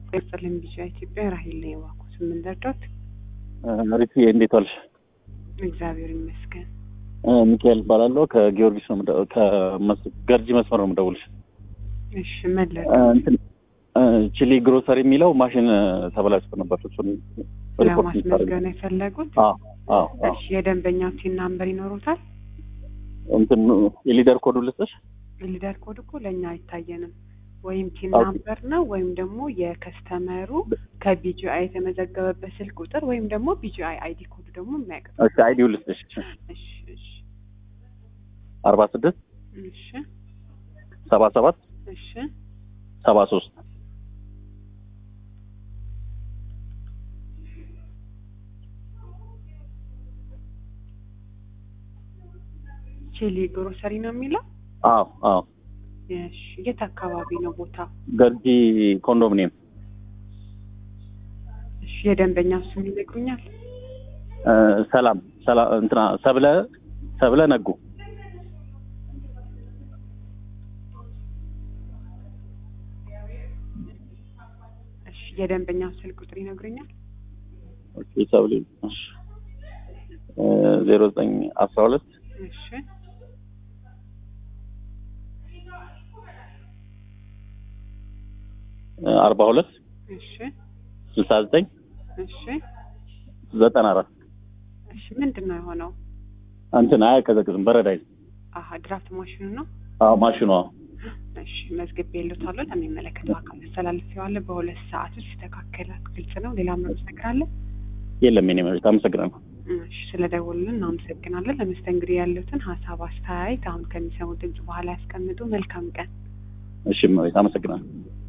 ይስጥልኝ ቢጫ ኢትዮጵያ ራሄል ነኝ። እባክዎ ስምን ልርዳዎት? ሪት እንዴት ዋልሽ? እግዚአብሔር ይመስገን። ሚካኤል እባላለሁ ከጊዮርጊስ ነው የምደ- ከመስ- ገርጂ መስመር ነው የምደውልሽ። እሺ ምን እ፣ ልርዳዎት? እንትን እ፣ ቺሊ ግሮሰሪ የሚለው ማሽን ተበላሽቶ ነበር። እሱን ሪፖርት ለማስመዝገብ ነው የፈለጉት? አዎ አዎ አዎ። እሺ የደንበኛው ቲን ናምበር ይኖሩታል? እንትን የሊደር ኮዱ ልስጥሽ? ሊደር ኮድ እኮ ለእኛ አይታየንም። ወይም ቲን ኦኬ። ናምበር ነው ወይም ደግሞ የከስተመሩ ከቢጂአይ የተመዘገበበት ስልክ ቁጥር ወይም ደግሞ ቢጂአይ አይዲ ኮዱ ደግሞ የሚያውቅ እሺ አይዲው ልስጥሽ። እሺ እሺ አርባ ስድስት እሺ ሰባ ሰባት እሺ ሰባ ሶስት ቺሊ ግሮሰሪ ነው የሚለው? አዎ አዎ። እሺ የት አካባቢ ነው ቦታ? ገርጂ ኮንዶሚኒየም እሺ የደንበኛው ስም ይነግሩኛል? እ፣ ሰላም ሰላ እንትና ሰብለ ሰብለ ነጉ እሺ የደንበኛው ስልክ ቁጥር ይነግሩኛል? ኦኬ ሰብለ እሺ እ፣ ዜሮ ዘጠኝ አስራ ሁለት እሺ እ፣ አርባ ሁለት እሺ ስልሳ ዘጠኝ እሺ ዘጠና አራት እሺ ምንድን ነው የሆነው? እንትን አያቀዘቅዝም በረዳይ አሀ ድራፍት ማሽኑ ነው። አዎ ማሽኗ እሺ መዝግቤ ልዎታለሁ። ለሚመለከተው አካል አስተላልፌዋለሁ። በሁለት ሰዓት ውስጥ ይስተካከላል። ግልጽ ነው። ሌላ ምንም ነገር አለ? የለም የኔ መሬት አመሰግናለሁ እሺ ስለደወሉልን እናመሰግናለን። ለመስተንግዶ ያሉትን ሀሳብ አስተያየት አሁን ከሚሰሙ ድምጽ በኋላ ያስቀምጡ። መልካም ቀን። እሺ መሬት አመሰግናለሁ